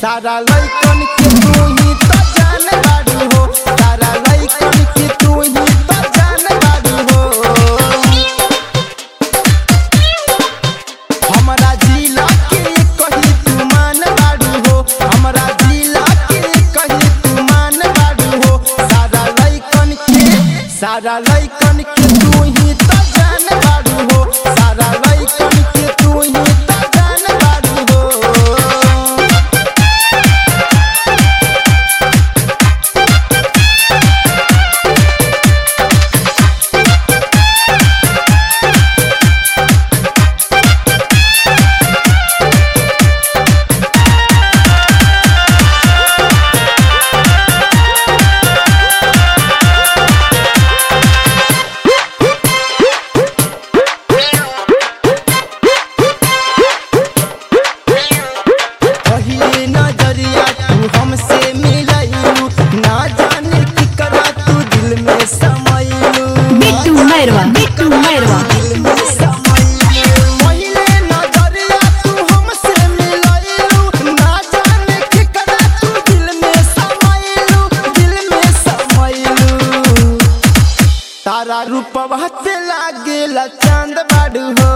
सारा लइकन के तू ही तो जान बाड़ू हो सारा लइकन के तू ही तो जान बाड़ू हो हमरा जिला के कही तू मान बाड़ू हो हमरा जिला के कही तू मान बाड़ू हो सारा लइकन के सारा लइकन के तू ही तो जान बाड़ू हो सारा लइकन के तू ही तो जान बाड़ू हो पहिले नजरिया तू हमसे मिलैलू ना जाने की करा तू दिल में समैलू बिट्टू मैरवा बिट्टू मैरवा दिल में समैलू पहिले नजरिया तू हमसे मिलैलू ना जाने की करा तू दिल में समैलू दिल में समैलू तारा रूपवा पे लागेला चांद बाड़ू हो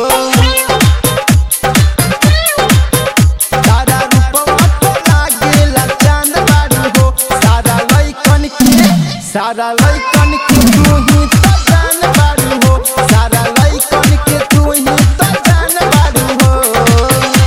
सारा रूपवा तो लागेला चांद बाड़ू हो सारा लइकन के सारा लइकन के तू ही तो जान बाड़ू हो सारा लइकन के तू ही तो जान बाड़ू हो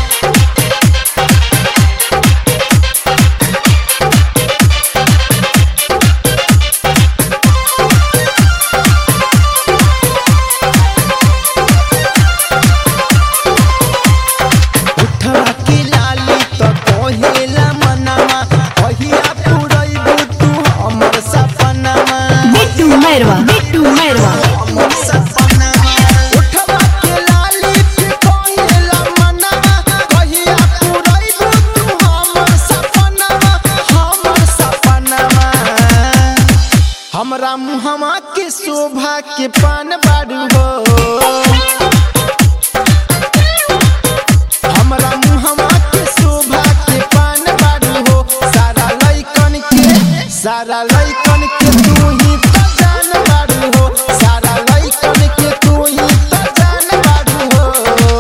उठवा के लाली तो कहेला मनवा कहिया पुरैबू तू हमर सपनावा बिट्टू मैरवा बिट्टू मैरवा हमर सपनावा उठवा के लाली पे कहेला मनवा कहिया पुरैबू तू हमर सपनावा हमर सपनावा हमरा मुहवा के शोभा के पान बाड़ू हो हमरा मुहवा के शोभा के पान बाड़ू हो सारा लइकन के सारा लइकन के तू ही तो जान बाड़ू हो सारा लइकन के तू ही तो जान बाड़ू हो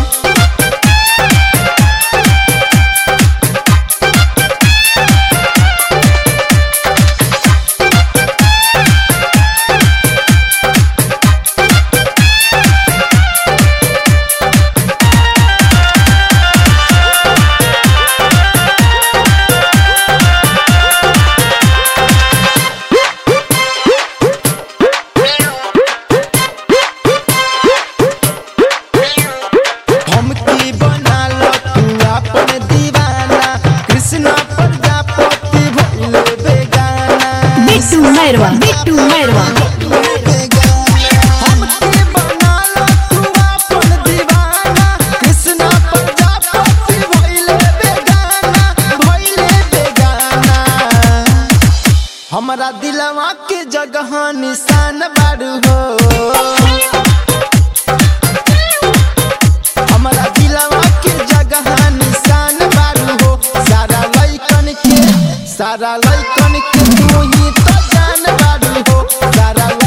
हमके बना लो तू अपन दीवाना कृष्णा प्रजापति भइल बेगाना बिट्टू मैरवा बिट्टू मैरवा हमके बना लो तू अपन दीवाना कृष्णा प्रजापति भइल बेगाना भइल बेगाना हमरा दिलवा के जगह निशान बाड़ू हो हमरा दिलवा के जगह निशान बाड़ू हो सारा लइकन के सारा लइकन के तू ही तो जान बाड़ू हो सारा